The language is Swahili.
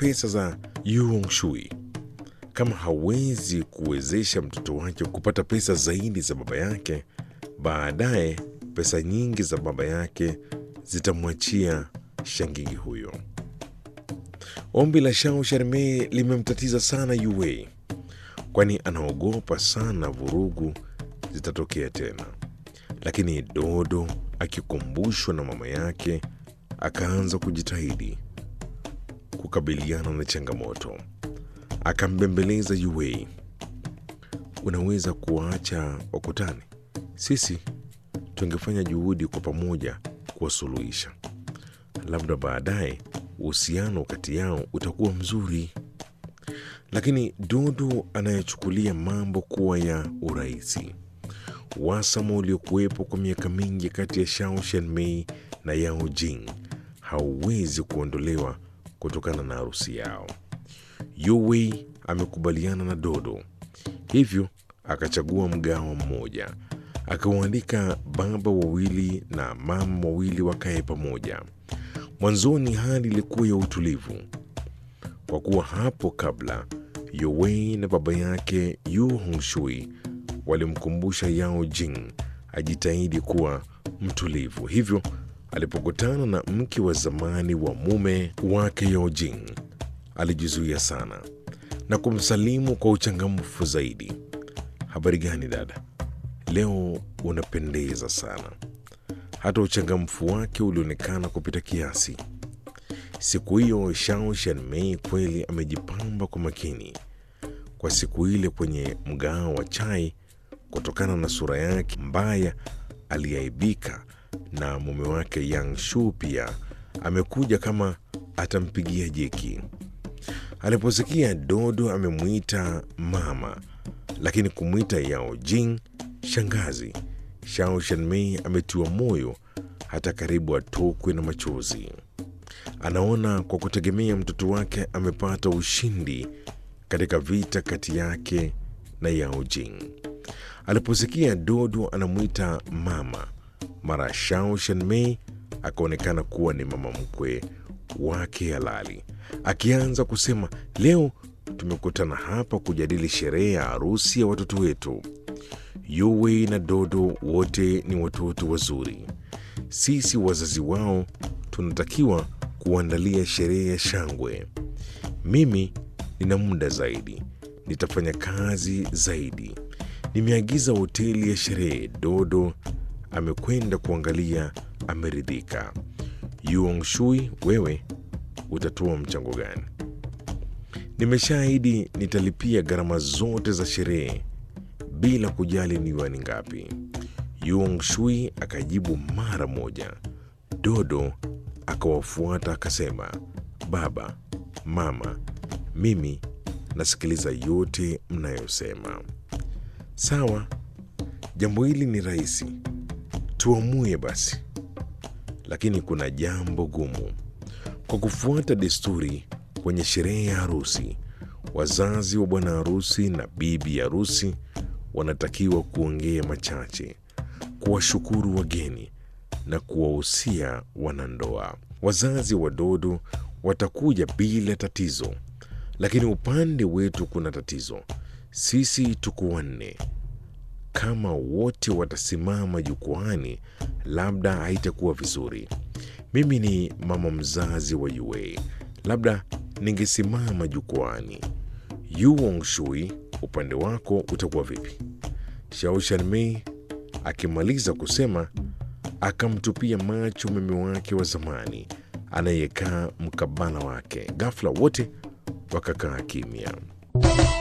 pesa za Yu Shui. Kama hawezi kuwezesha mtoto wake kupata pesa zaidi za baba yake, baadaye pesa nyingi za baba yake zitamwachia shangigi huyo. Ombi la Shao Sharme limemtatiza sana Yue, kwani anaogopa sana vurugu zitatokea tena. Lakini Dodo akikumbushwa na mama yake, akaanza kujitahidi kukabiliana na changamoto. Akambembeleza Yue, unaweza kuwaacha wakutane, sisi tungefanya juhudi kwa pamoja kuwasuluhisha, labda baadaye uhusiano kati yao utakuwa mzuri. Lakini Dodo anayechukulia mambo kuwa ya urahisi, uhasama uliokuwepo kwa miaka mingi kati ya Shao Shenmei na Yao Jing hauwezi kuondolewa kutokana na harusi yao. Yue amekubaliana na Dodo, hivyo akachagua mgawa mmoja, akawaalika baba wawili na mama wawili wakae pamoja. Mwanzoni hali ilikuwa ya utulivu, kwa kuwa hapo kabla Yowei na baba yake Yu Hongshui walimkumbusha Yao Jing ajitahidi kuwa mtulivu. Hivyo alipokutana na mke wa zamani wa mume wake Yao Jing alijizuia sana na kumsalimu kwa uchangamfu zaidi. Habari gani dada? Leo unapendeza sana. Hata uchangamfu wake ulionekana kupita kiasi. Siku hiyo Shao Shanmei kweli amejipamba kwa makini kwa siku ile kwenye mgahawa wa chai. Kutokana na sura yake mbaya, aliaibika na mume wake Yang Shu pia amekuja kama atampigia jeki. Aliposikia Dodo amemwita mama, lakini kumwita Yao Jing shangazi, Shao Shanmei ametiwa moyo hata karibu atokwe na machozi. Anaona kwa kutegemea mtoto wake amepata ushindi katika vita kati yake na Yao Jing. Aliposikia Dodo anamwita mama, mara Shao Shanmei akaonekana kuwa ni mama mkwe wake halali, akianza kusema, leo tumekutana hapa kujadili sherehe ya harusi ya watoto wetu. Yue na Dodo wote ni watoto wazuri. Sisi wazazi wao tunatakiwa kuandalia sherehe ya shangwe. Mimi nina muda zaidi, nitafanya kazi zaidi. Nimeagiza hoteli ya sherehe. Dodo amekwenda kuangalia, ameridhika. Yuong Shui, wewe utatoa mchango gani? Nimeshaahidi nitalipia gharama zote za sherehe bila kujali ni yuani ngapi. Yuong Shui akajibu mara moja. Dodo akawafuata akasema, baba, mama, mimi nasikiliza yote mnayosema. Sawa, jambo hili ni rahisi, tuamue basi. Lakini kuna jambo gumu. Kwa kufuata desturi, kwenye sherehe ya harusi, wazazi wa bwana harusi na bibi harusi wanatakiwa kuongea machache, kuwashukuru wageni na kuwahusia wanandoa. Wazazi wa Dodo watakuja bila tatizo, lakini upande wetu kuna tatizo. Sisi tuko wanne. Kama wote watasimama jukwaani, labda haitakuwa vizuri. Mimi ni mama mzazi wa Yue, labda ningesimama jukwaani. Yuong Shui, upande wako utakuwa vipi? Shao Shanmei akimaliza kusema, akamtupia macho mume wake wa zamani anayekaa mkabala wake. Ghafla wote wakakaa kimya.